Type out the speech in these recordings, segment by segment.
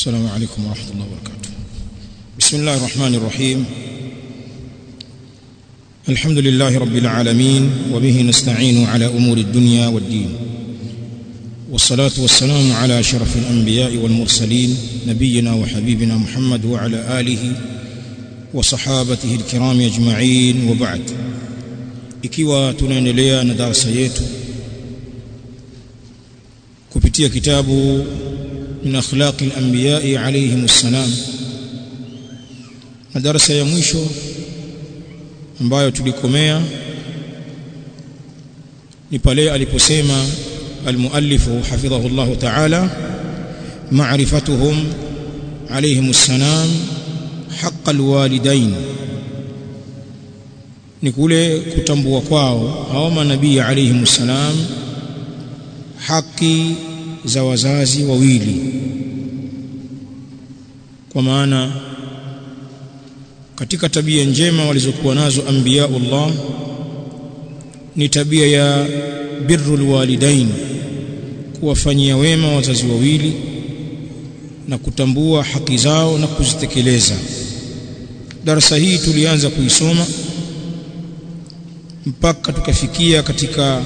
السلام عليكم ورحمة الله وبركاته بسم الله الرحمن الرحيم الحمد لله رب العالمين وبه نستعين على أمور الدنيا والدين والصلاة والسلام على أشرف الأنبياء والمرسلين نبينا وحبيبنا محمد وعلى آله وصحابته الكرام أجمعين وبعد ikiwa tunaendelea na darasa yetu kupitia kitabu min akhlaqi al-anbiya'i alayhim assalam na darasa ya mwisho ambayo tulikomea ni pale aliposema almuallifu hafidhahu Allah ta'ala ma'rifatuhum alayhim assalam haqq alwalidain ni kule kutambua kwao hao manabii alayhim assalam haki za wazazi wawili kwa maana katika tabia njema walizokuwa nazo anbiyaullah ni tabia ya birrul walidain kuwafanyia wema wazazi wawili na kutambua haki zao na kuzitekeleza darasa hii tulianza kuisoma mpaka tukafikia katika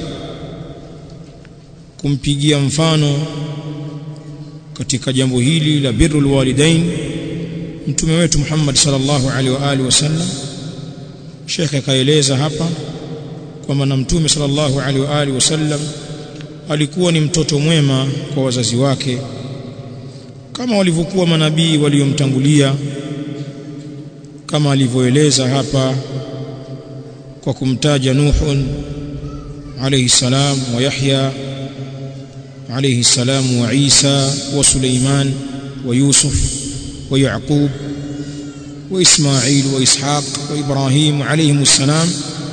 kumpigia mfano katika jambo hili la birrul walidain mtume wetu Muhammad sallallahu alaihi wa alihi wasallam Sheikh akaeleza hapa kwamba na mtume sallallahu alaihi wa alihi wasallam alikuwa ni mtoto mwema kwa wazazi wake kama walivyokuwa manabii waliomtangulia kama alivyoeleza hapa kwa kumtaja Nuhun alayhi salam wa Yahya alayhi salam wa Isa wa Suleiman wa Yusuf wa Yaqub wa Ismail wa Ishaq wa Ibrahim alayhim salam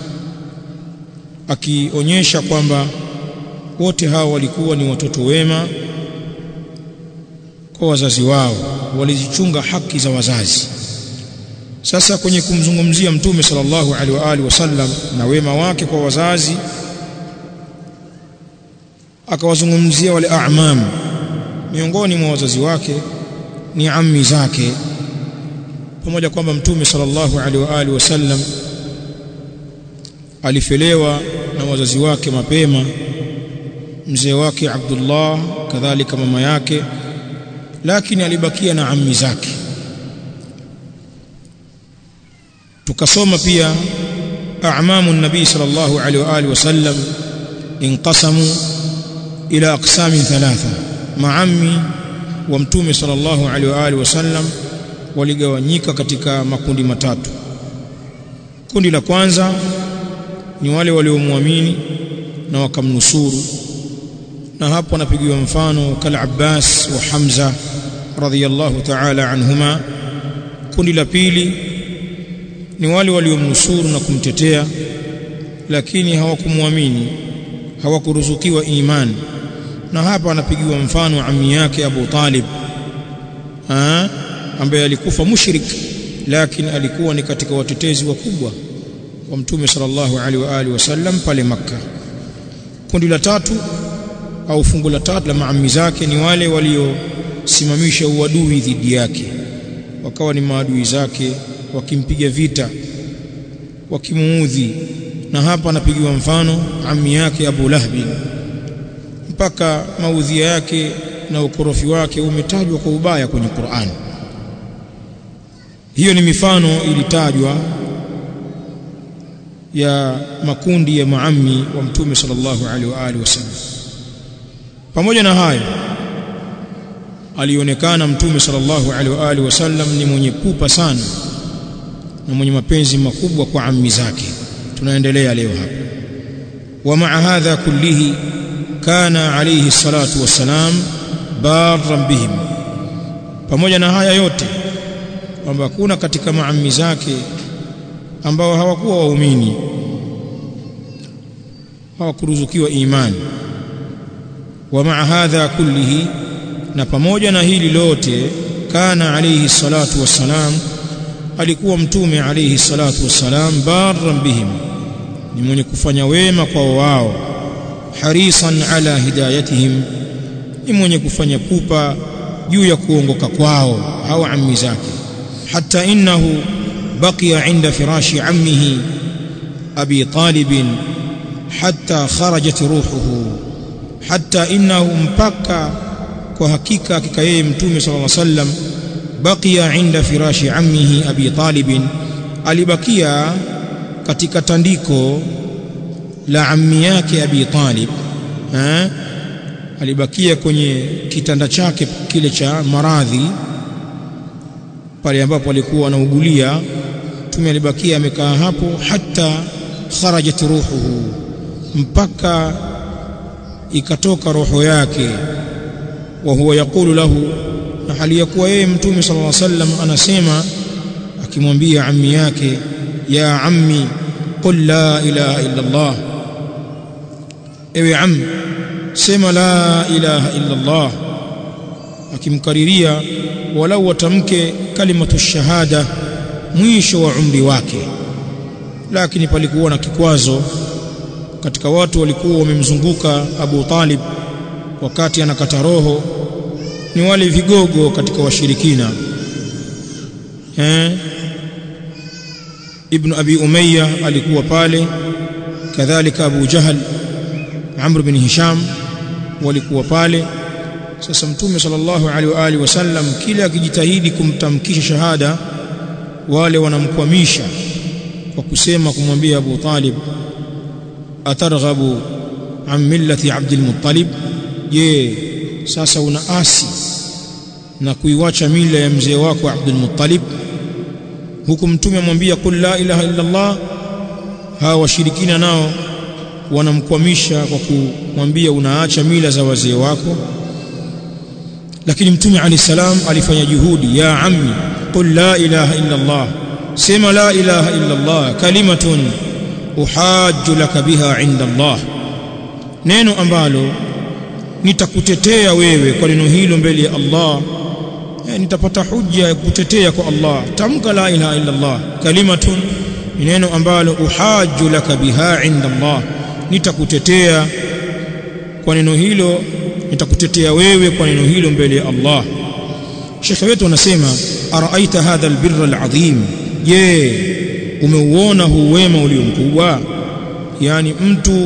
akionyesha kwamba wote hao walikuwa ni watoto wema kwa wazazi wao walizichunga haki za wazazi sasa kwenye kumzungumzia mtume sallallahu alaihi wa alihi wasallam na wema wake kwa wazazi akawazungumzia wale a'mam miongoni mwa wazazi wake ni ammi zake pamoja kwamba mtume sallallahu alaihi wa alihi wasallam alifelewa na wazazi wake mapema mzee wake Abdullah kadhalika mama yake lakini alibakia na ammi zake tukasoma pia a'mamu nabii sallallahu alaihi wa alihi wasallam inqasamu ila aqsami thalatha maammi wa mtume sallallahu alaihi wa alihi wasallam waligawanyika katika makundi matatu kundi la kwanza ni wale waliomwamini na wakamnusuru na hapo anapigiwa mfano kal Abbas wa Hamza radhiyallahu ta'ala anhuma kundi la pili ni wale waliomnusuru na kumtetea lakini hawakumwamini hawakuruzukiwa imani na hapa anapigiwa mfano ammi yake Abu Talib ha? ambaye alikufa mushrik lakini alikuwa ni katika watetezi wakubwa wa mtume sallallahu alaihi wa alihi wasallam pale makka kundi la tatu au fungu la tatu la maammi zake ni wale waliosimamisha uadui dhidi yake wakawa ni maadui zake wakimpiga vita wakimuudhi na hapa anapigiwa mfano ammi yake Abu Lahbi mpaka maudhia yake na ukorofi wake umetajwa kwa ubaya kwenye Qur'an hiyo ni mifano ilitajwa ya makundi ya maammi wa mtume sallallahu alaihi wa alihi wasallam pamoja na hayo alionekana mtume sallallahu alaihi wa alihi wasallam ni mwenye pupa sana na mwenye mapenzi makubwa kwa ammi zake tunaendelea leo hapa wa maa hadha kullihi kana alayhi salatu wassalam barran bihim pamoja na haya yote kwamba kuna katika maammi zake ambao hawakuwa waumini hawakuruzukiwa imani wa maa hadha kullihi na pamoja na hili lote kana alayhi salatu wassalam alikuwa mtume alayhi salatu wassalam barran bihim ni mwenye kufanya wema kwa wao harisan ala hidayatihim ni mwenye kufanya pupa juu ya kuongoka kwao au ammi zake hatta innahu baqiya inda firashi ammihi abi talib hatta kharajat ruhuhu hatta innahu mpaka kwa hakika hakika yeye mtume sallallahu alaihi wasallam baqiya inda firashi ammihi abi talib alibakia katika tandiko la ammi yake abi talib eh alibakia kwenye kitanda chake kile cha maradhi pale ambapo alikuwa anaugulia mtume alibakia amekaa hapo hata kharajat ruhuhu mpaka ikatoka roho yake wa huwa yakulu lahu na hali ya kuwa yeye mtume sallallahu alaihi wasallam anasema akimwambia ammi yake ya ammi qul la ilaha illa Allah ewe ammi sema la ilaha illa Allah akimkariria walau watamke kalimatu shahada mwisho wa umri wake lakini palikuwa na kikwazo katika watu walikuwa wamemzunguka Abu Talib wakati anakata roho ni wale vigogo katika washirikina eh Ibn Abi Umayya alikuwa pale kadhalika Abu Jahal Amr bin Hisham walikuwa pale sasa mtume sallallahu alaihi wa alihi wasallam kila akijitahidi kumtamkisha shahada wale wanamkwamisha kwa kusema kumwambia Abu Talib atarghabu an millati Abdul Muttalib je sasa unaasi na kuiwacha mila ya mzee wako Abdul Muttalib huku mtume amwambia qul la ilaha illa Allah hawa washirikina nao wanamkwamisha kwa kumwambia unaacha mila za wazee wako lakini mtume ali salam alifanya juhudi ya ammi qul la ilaha illa Allah sema la ilaha illa Allah kalimatun uhajju laka biha inda Allah neno ambalo nitakutetea wewe kwa neno hilo mbele ya Allah e, nitapata hujja ya kutetea kwa Allah tamka la ilaha illa Allah kalimatun ni neno ambalo uhajju laka biha inda Allah nitakutetea kwa neno hilo nitakutetea wewe kwa neno hilo mbele ya Allah Sheikh wetu anasema araaita hadha albirra alazim je umeuona huu wema ulio mkubwa yani mtu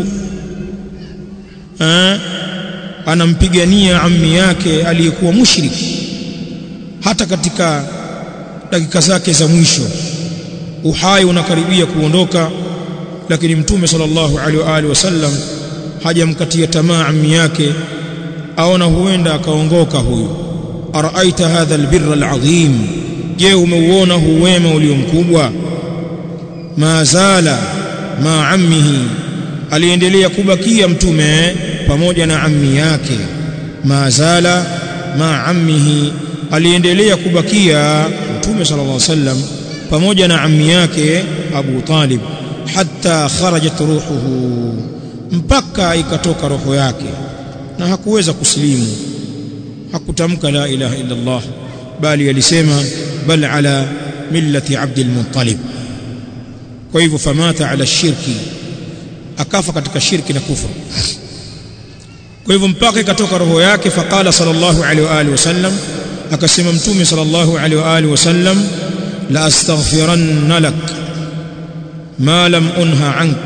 eh, anampigania ammi yake aliyekuwa mushriki hata katika dakika zake za mwisho uhai unakaribia kuondoka lakini mtume sallallahu alaihi wa alihi wasallam hajamkatia tamaa ammi yake aona huenda akaongoka huyu araaita hadha albirra alazim je umeuona huu wema ulio mkubwa ma zala ma ammihi aliendelea kubakia mtume pamoja na ammi yake ma zala ma ammihi aliendelea kubakia mtume sallallahu alaihi wasallam pamoja na ammi yake Abu Talib hatta kharajat ruhuhu mpaka ikatoka roho yake na hakuweza kusilimu hakutamka la ilaha illa Allah bali alisema bal ala millati Abdul Muttalib kwa hivyo famata ala shirki akafa katika shirki na kufa kwa hivyo mpaka ikatoka roho yake faqala sallallahu alaihi wa alihi wasallam akasema mtume sallallahu alaihi wa alihi wasallam la astaghfiranna lak ma lam unha ank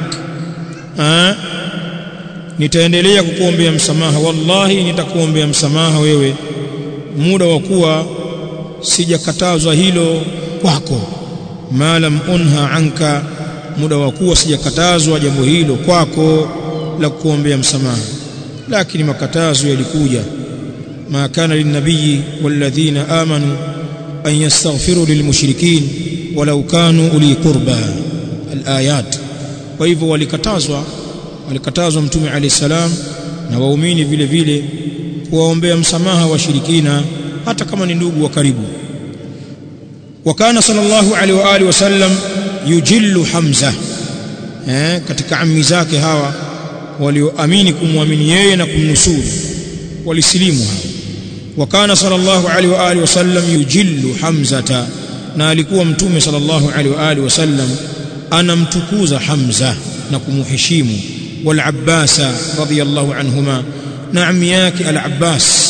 nitaendelea kukuombea msamaha wallahi nitakuombea msamaha wewe muda wa kuwa sijakatazwa hilo kwako ma lam unha anka muda wa kuwa sijakatazwa jambo hilo kwako la kukuombea msamaha lakini makatazo yalikuja ma kana linnabii walladhina amanu an yastaghfiru lilmushrikin walau kanu uli qurba alayat kwa hivyo walikatazwa walikatazwa mtume alayhi salam na waumini vile vile kuwaombea msamaha washirikina hata kama ni ndugu wa karibu wakana sallallahu alaihi wa alihi wasallam yujillu hamza eh katika ammi zake hawa walioamini kumwamini yeye na kumnusuru walisilimu hawa wakana sallallahu alaihi wa alihi wasallam yujillu hamzata na alikuwa mtume sallallahu alaihi wa alihi wasallam anamtukuza hamza na kumuheshimu wal abbasa radiyallahu anhuma na ammi yake al abbas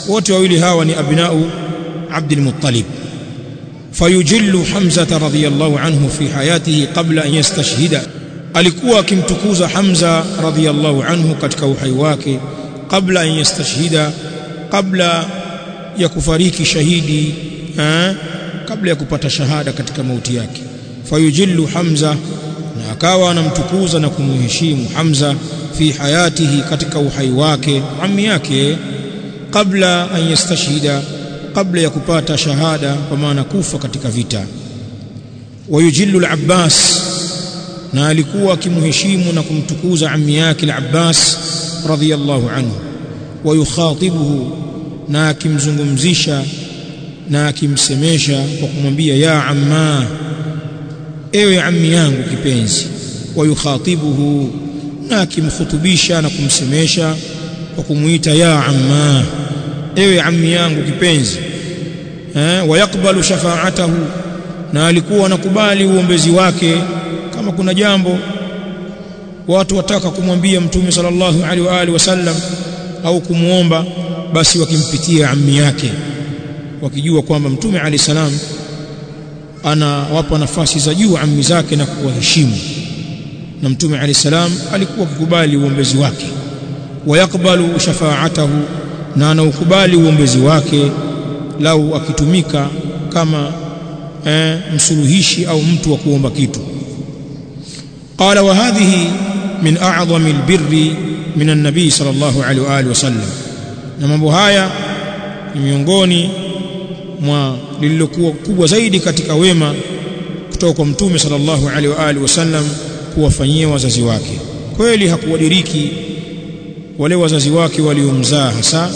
wote wawili hawa ni abnau Abdul Muttalib fayujillu Hamza radhiyallahu anhu fi hayatihi qabla an yastashhida alikuwa akimtukuza Hamza radhiyallahu anhu katika uhai wake kabla an yastashhida kabla ya kufariki shahidi eh, kabla ya kupata shahada katika mauti yake fayujillu Hamza na akawa anamtukuza na kumheshimu Hamza fi hayatihi katika uhai wake ammi yake kabla an yastashhida kabla ya kupata shahada kwa maana kufa katika vita wayujillu al-Abbas na alikuwa akimheshimu na kumtukuza ammi yake al-Abbas radhiyallahu anhu wayukhatibuhu na akimzungumzisha na akimsemesha kwa kumwambia ya amma ewe ammi yangu kipenzi wayukhatibuhu na akimkhutubisha na kumsemesha kwa kumuita ya amma ewe ammi yangu kipenzi eh wayakbalu shafaatahu na alikuwa anakubali uombezi wake kama kuna jambo watu wataka kumwambia mtume sallallahu alaihi wa alihi wasallam au kumuomba basi wakimpitia ammi yake wakijua kwamba mtume alayhi salam anawapa nafasi za juu ammi zake na kuwaheshimu na mtume alayhi salam alikuwa akikubali uombezi wake wayakbalu shafaatahu na anaukubali uombezi wake lau akitumika kama eh, msuluhishi au mtu wa kuomba kitu qala wa hadhihi min a'zami albirri min an-nabi sallallahu alaihi wa alihi wasallam na mambo haya ni miongoni mwa lililokuwa kubwa zaidi katika wema kutoka kwa mtume sallallahu alaihi wa alihi wasallam kuwafanyia wazazi wake kweli hakuwadiriki wale wazazi wake waliomzaa hasa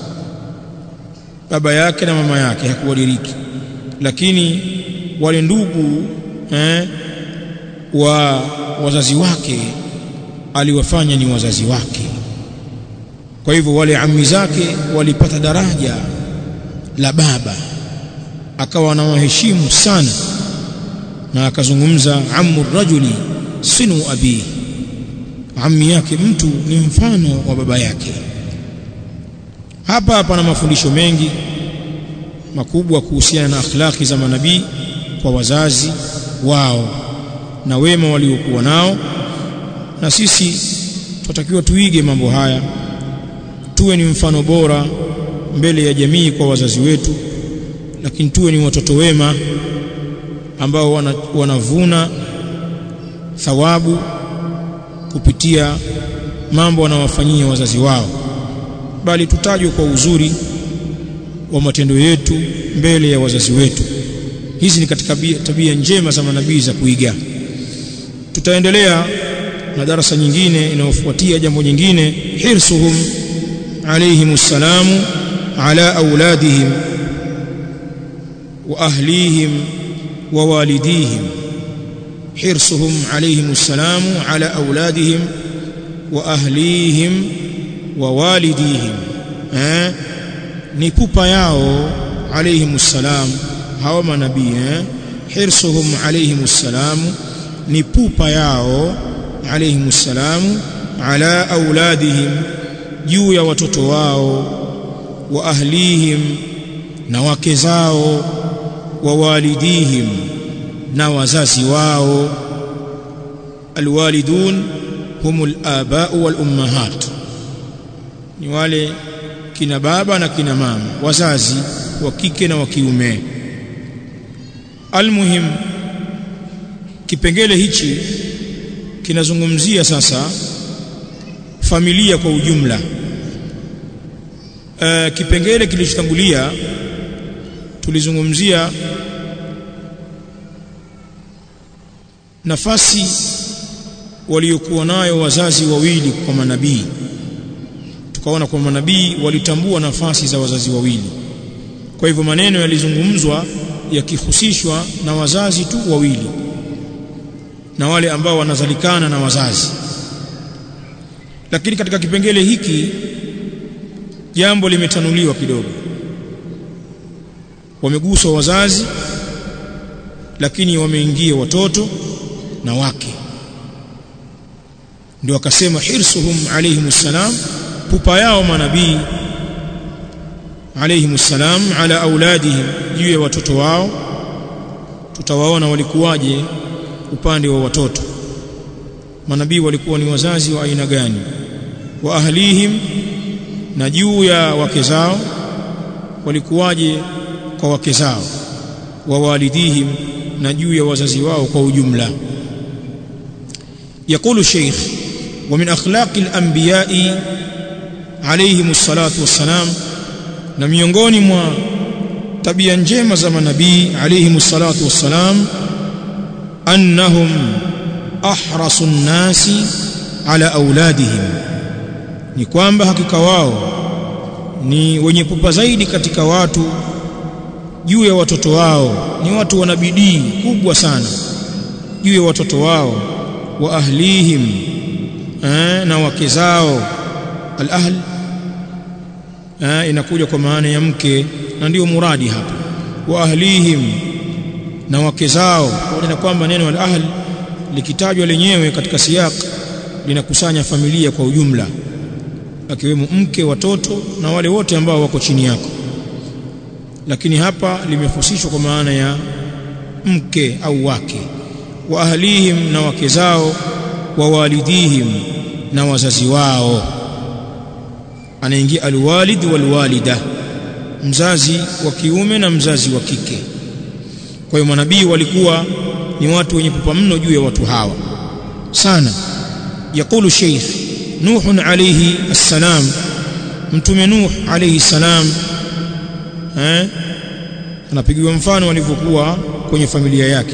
baba yake na mama yake hakuwadiriki lakini wale ndugu eh, wa wazazi wake aliwafanya ni wazazi wake kwa hivyo wale ammi zake walipata daraja la baba akawa anawaheshimu sana na akazungumza ammu rajuli sinu abi ammi yake mtu ni mfano wa baba yake hapa hapa na mafundisho mengi makubwa kuhusiana na akhlaki za manabii kwa wazazi wao na wema waliokuwa nao na sisi tunatakiwa tuige mambo haya tuwe ni mfano bora mbele ya jamii kwa wazazi wetu lakini tuwe ni watoto wema ambao wana, wanavuna thawabu kupitia mambo wanawafanyia wazazi wao bali tutajwe kwa uzuri wa matendo yetu mbele ya wazazi wetu hizi ni katika tabia njema za manabii za kuiga tutaendelea na darasa nyingine inayofuatia jambo nyingine hirsuhum alayhim assalamu ala auladihim wa ahlihim wa walidihim hirsuhum alayhim assalamu ala auladihim wa ahlihim wa walidihim eh ni pupa yao alayhim assalam hawa manabii eh hirsuhum alayhim assalam ni pupa yao alayhim assalam ala auladihim juu ya watoto wao wa ahlihim na wake zao wa walidihim na wazazi wao alwalidun humul aba'u wal ummahat ni wale kina baba na kina mama wazazi wa kike na wa kiume almuhim kipengele hichi kinazungumzia sasa familia kwa ujumla e, kipengele kilichotangulia tulizungumzia nafasi waliokuwa nayo wazazi wawili kwa manabii tukaona kwa manabii walitambua nafasi za wazazi wawili kwa hivyo maneno yalizungumzwa yakihusishwa na wazazi tu wawili na wale ambao wanazalikana na wazazi lakini katika kipengele hiki jambo limetanuliwa kidogo wameguswa wazazi lakini wameingia watoto na wake ndio akasema hirsuhum alayhim salam pupa yao manabii alayhim salam ala auladihim juu ya watoto wao tutawaona walikuwaje upande wa watoto manabii walikuwa ni wazazi wa aina gani wa ahlihim na juu ya wake zao walikuwaje kwa wake zao wa walidihim na juu ya wazazi wao kwa ujumla يقول الشيخ ومن أخلاق الأنبياء عليهم الصلاة والسلام na miongoni mwa tabia njema za manabii alayhim salatu wassalam annahum ahrasu nnasi ala auladihim ni kwamba hakika wao ni wenye pupa zaidi katika watu juu ya watoto wao ni watu wana bidii kubwa sana juu ya watoto wao wa ahlihim eh, na wake zao al-ahl eh, inakuja kwa maana ya mke na ndio muradi hapa wa ahlihim na wake zao pamoja na kwamba neno al-ahl likitajwa lenyewe katika siyak linakusanya familia kwa ujumla akiwemo mke watoto na wale wote ambao wako chini yako lakini hapa limefusishwa kwa maana ya mke au wake wa ahlihim na wake zao wa walidihim na wazazi wao anaingia alwalid walwalida mzazi wa kiume na mzazi wa kike kwa hiyo manabii walikuwa ni watu wenye pupa mno juu ya watu hawa sana yakulu sheikh nuh alayhi assalam mtume nuh alayhi salam eh anapigiwa mfano alivyokuwa kwenye familia yake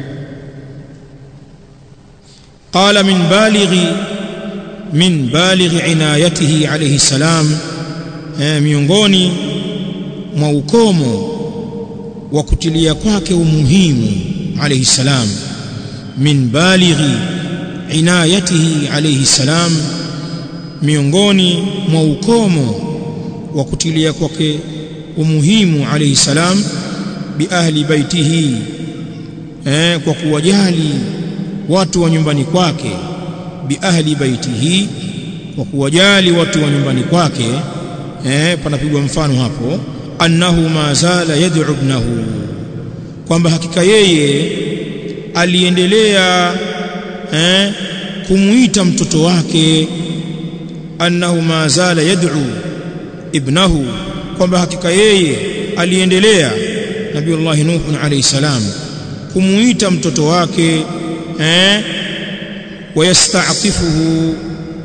قال من بالغ من بالغ عنايته عليه السلام miongoni mwa ukomo wa kutilia kwake umuhimu alayhi salam min balighi inayatihi alayhi salam miongoni mwa ukomo wa kutilia kwake umuhimu alayhi salam bi ahli baitihi eh, kwa kuwajali watu wa nyumbani kwake bi ahli baitihi kwa kuwajali watu wa nyumbani kwake eh, panapigwa mfano hapo annahu ma zala yad'u ibnahu kwamba hakika yeye aliendelea eh, kumuita mtoto wake annahu ma zala yad'u ibnahu kwamba hakika yeye aliendelea nabiiullah nuh alayhi salam kumuita mtoto wake eh wayasta'tifuhu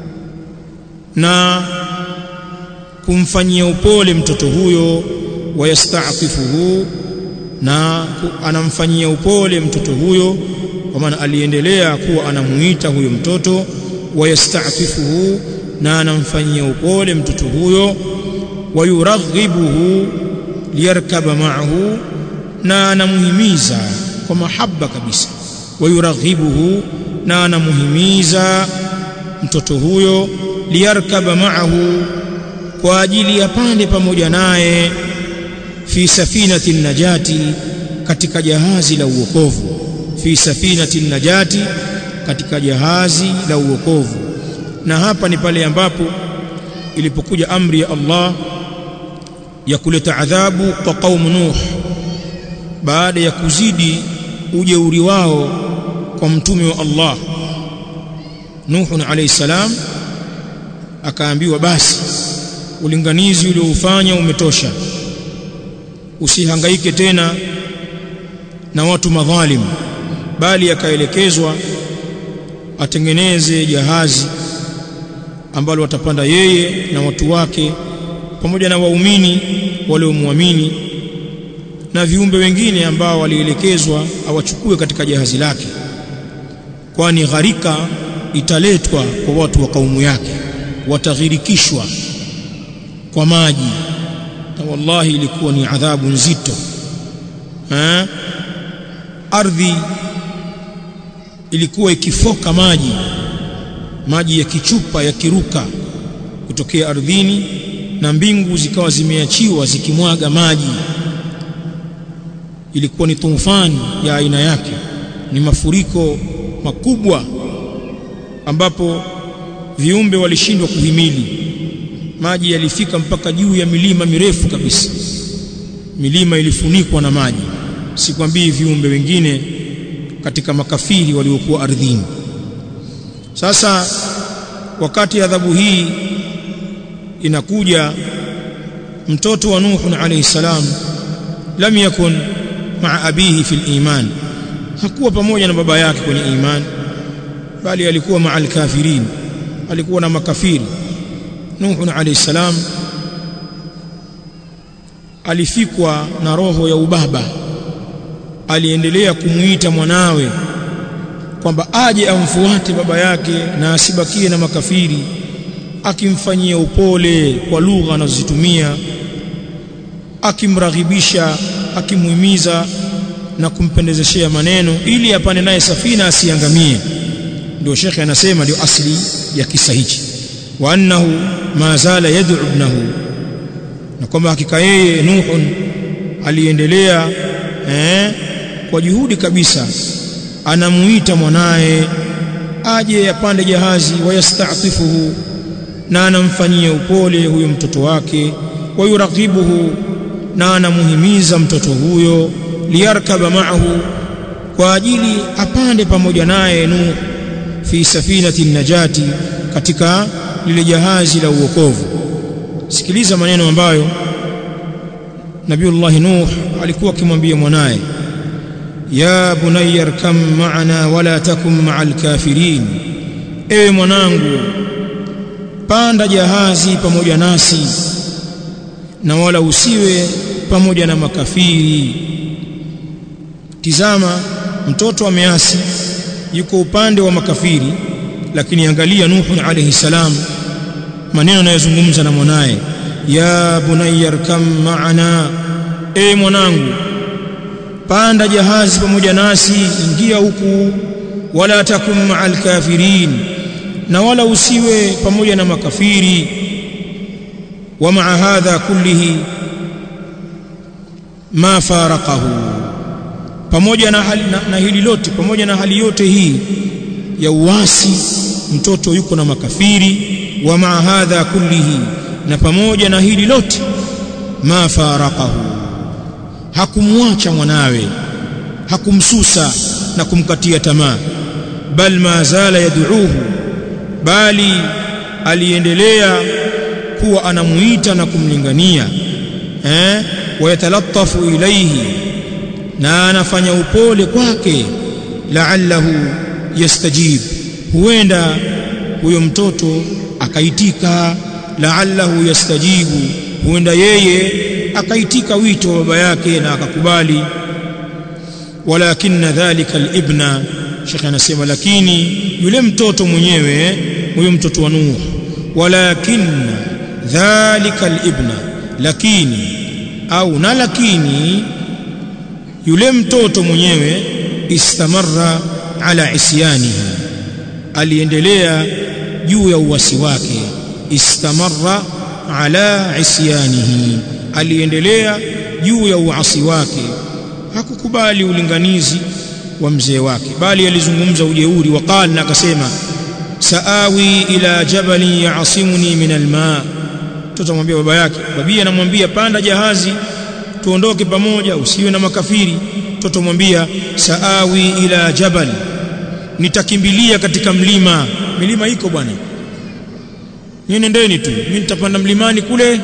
na kumfanyia upole mtoto huyo wayasta'tifuhu na anamfanyia upole mtoto huyo kwa maana aliendelea kuwa anamuita huyo mtoto wayasta'tifuhu na anamfanyia upole mtoto huyo wayuraghibuhu liyarkaba ma'ahu na anamuhimiza kwa mahaba kabisa wayuraghibuhu na anamuhimiza mtoto huyo liyarkaba ma'ahu kwa ajili ya pande pamoja naye fi safinati najati katika jahazi la uokovu fi safinati najati katika jahazi la uokovu na hapa ni pale ambapo ilipokuja amri ya Allah ya kuleta adhabu kwa kaumu Nuh baada ya kuzidi ujeuri wao kwa mtume wa Allah Nuh alayhi salam akaambiwa basi ulinganizi ulioufanya umetosha usihangaike tena na watu madhalim bali akaelekezwa atengeneze jahazi ambalo watapanda yeye na watu wake pamoja na waumini waliomwamini na viumbe wengine ambao walielekezwa awachukue katika jahazi lake kwani gharika italetwa kwa watu wa kaumu yake wataghirikishwa kwa maji na wallahi ilikuwa ni adhabu nzito ha? ardhi ilikuwa ikifoka maji maji ya kichupa yakiruka kutokea ardhini na mbingu zikawa zimeachiwa zikimwaga maji ilikuwa ni tufani ya aina yake ni mafuriko makubwa ambapo viumbe walishindwa kuhimili maji yalifika mpaka juu ya milima mirefu kabisa milima ilifunikwa na maji sikwambii viumbe wengine katika makafiri waliokuwa ardhini sasa wakati adhabu hii inakuja mtoto wa Nuh alayhi salam lam yakun maa abihi fil iman hakuwa pamoja na baba yake kwenye iman bali alikuwa maa alkafirin alikuwa na makafiri Nuh alayhi salam alifikwa na roho ya ubaba aliendelea kumuita mwanawe kwamba aje amfuate baba yake na asibakie na makafiri akimfanyia upole kwa lugha anazozitumia akimraghibisha akimuhimiza na kumpendezeshea maneno ili apande naye safina asiangamie ndio shekhe anasema ndio asli ya kisa hichi wa annahu ma zala yad'u ibnahu na kwamba hakika yeye Nuhun aliendelea eh, kwa juhudi kabisa anamuita mwanaye aje apande jahazi wayastatifuhu na anamfanyia upole huyo mtoto wake wayuraqibuhu na anamuhimiza mtoto huyo liyarkaba ma'ahu kwa ajili apande pamoja naye Nuh fi safinati najati katika lile jahazi la uokovu sikiliza maneno ambayo Nabiullah Nuh alikuwa akimwambia mwanaye ya bunayya arkam ma'ana wala takum ma'al kafirin ewe mwanangu panda jahazi pamoja nasi na wala usiwe pamoja na makafiri tizama mtoto ameasi yuko upande wa makafiri lakini angalia Nuh alayhi salam maneno anayozungumza na mwanaye ya bunayya arkam ma'ana e mwanangu panda jahazi pamoja nasi ingia huku wala takum ma'al kafirin na wala usiwe pamoja na makafiri wa ma'a hadha kullihi ma faraqahu pamoja na, hali, na, na hili lote pamoja na hali yote hii ya uasi mtoto yuko na makafiri wa ma'a hadha kullihi na pamoja na hili lote ma faraqahu hakumwacha mwanawe hakumsusa na kumkatia tamaa bal ma zala yad'uuhu bali aliendelea kuwa anamuita na kumlingania eh wayatalattafu ilayhi na anafanya upole kwake la'allahu yastajib huenda huyo mtoto akaitika la'allahu yastajibu huenda yeye akaitika wito wa baba yake na akakubali walakinna dhalika alibna Sheikh anasema lakini yule mtoto mwenyewe huyo mtoto wa Nuh walakinna dhalika alibna lakini au na lakini yule mtoto mwenyewe istamarra ala isyanihi aliendelea juu ya uwasi wake istamarra ala isyanihi aliendelea juu ya uasi wake hakukubali ulinganizi wa mzee wake bali alizungumza ujeuri waqala na akasema saawi ila jabalin yaasimuni min alma mtoto amwambia baba yake babia anamwambia panda jahazi tuondoke pamoja usiwe na makafiri mtoto mwambia saawi ila jabal nitakimbilia katika mlima milima iko bwana nyinyi nendeni tu mimi nitapanda mlimani kule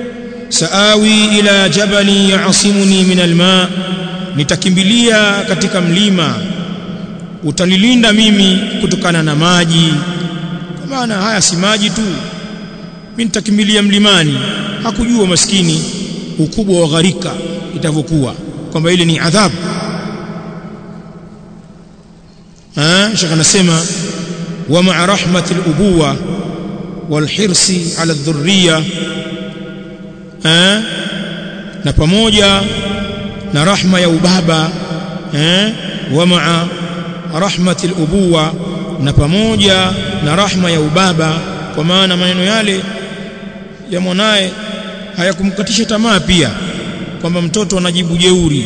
saawi ila jabali yaasimuni min alma nitakimbilia katika mlima utanilinda mimi kutokana na maji kwa maana haya si maji tu mimi nitakimbilia mlimani hakujua maskini ukubwa wa gharika itavyokuwa kwamba ile ni adhabu ah shaka nasema wa ma'a rahmatil ubuwa wal hirsi ala dhurriya eh na pamoja na rahma ya ubaba eh wa ma'a rahmati al-ubuwa na pamoja na rahma ya ubaba kwa maana maneno yale ya mwanaye hayakumkatisha tamaa pia kwamba mtoto anajibu jeuri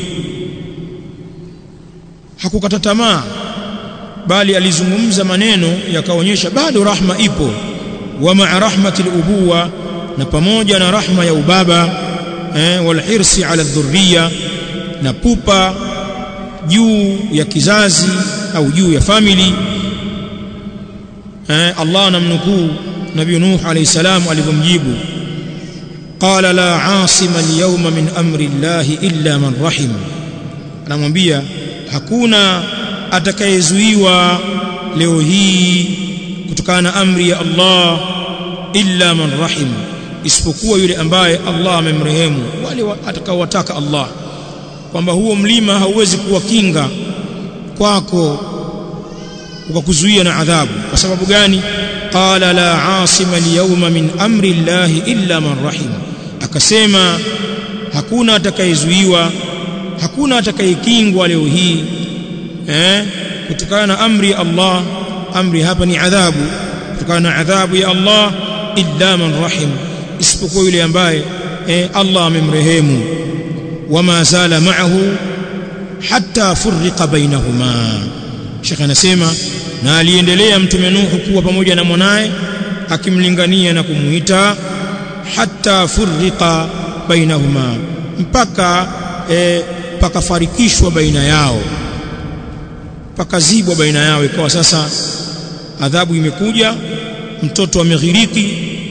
hakukata tamaa bali alizungumza maneno yakaonyesha bado rahma ipo wa ma'a rahmati al-ubuwa na pamoja na rahma ya ubaba eh, wal hirsi ala dhurriya na pupa juu ya kizazi au juu ya family eh, Allah anamnukuu Nabii Nuh alayhi salam alivyomjibu qala la asima alyawma min amri llahi illa man rahim anamwambia hakuna atakayezuiwa leo hii kutokana na amri ya Allah illa man rahim isipokuwa yule ambaye Allah amemrehemu wale atakaowataka Allah kwamba huo mlima hauwezi kuwa kinga kwako ukakuzuia na adhabu kwa sababu gani qala la asima alyawma min amri llahi illa man rahim akasema hakuna atakayezuiwa hakuna atakayekingwa leo hii eh kutokana na amri ya Allah amri hapa ni adhabu kutokana na adhabu ya Allah illa man rahim isipokuwa yule ambaye eh, Allah amemrehemu wama zala ma'ahu hatta furriqa bainahuma Sheikh anasema na aliendelea mtume Nuhu kuwa pamoja na mwanaye akimlingania na kumuita hatta furriqa bainahuma mpaka e, pakafarikishwa baina yao pakazibwa baina yao ikawa sasa adhabu imekuja mtoto ameghiriki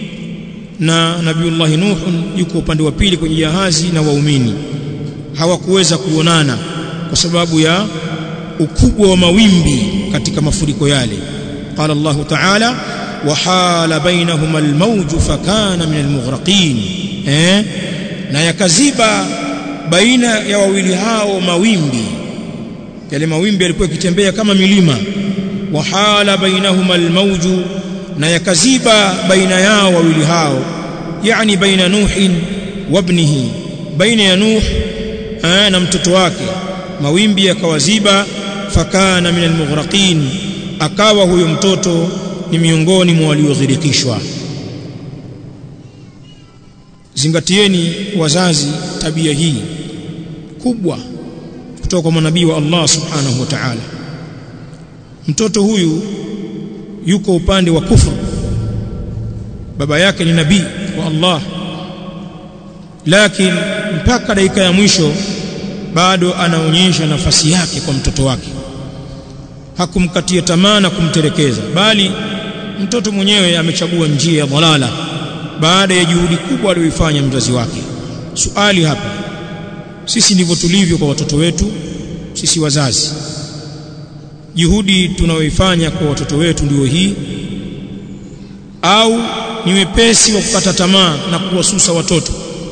na nabiullah Nuh yuko upande wa pili kwenye jahazi na waumini hawakuweza kuonana kwa sababu ya ukubwa wa mawimbi katika mafuriko yale qala Allah ta'ala wahala bainahuma almawj fakana min almughraqin eh na yakaziba baina ya wawili hao mawimbi yale mawimbi yalikuwa yakitembea kama milima wahala bainahuma almawj na yakaziba baina yao wawili hao yani baina nuhin wa ibnihi baina ya nuh na mtoto wake mawimbi yakawaziba fakana min almughraqin akawa huyo mtoto ni miongoni mwa walioghirikishwa zingatieni wazazi tabia hii kubwa kutoka kwa manabii wa Allah subhanahu wa ta'ala mtoto huyu yuko upande wa kufru baba yake ni nabii wa Allah lakini mpaka dakika ya mwisho bado anaonyesha nafasi yake kwa mtoto wake hakumkatia tamaa na kumterekeza bali mtoto mwenyewe amechagua njia ya dhalala baada ya juhudi kubwa aliyoifanya mzazi wake suali hapa sisi ndivyo tulivyo kwa watoto wetu sisi wazazi juhudi tunayoifanya kwa watoto wetu ndio hii au ni wepesi wa kukata tamaa na kuwasusa watoto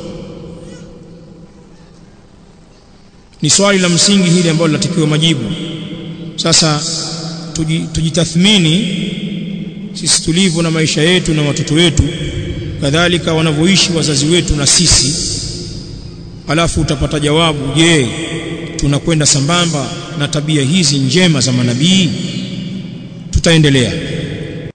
ni swali la msingi hili ambalo linatakiwa majibu sasa tujitathmini sisi tulivyo na maisha yetu na watoto wetu kadhalika wanavyoishi wazazi wetu na sisi alafu utapata jawabu je tunakwenda sambamba na tabia hizi njema za manabii tutaendelea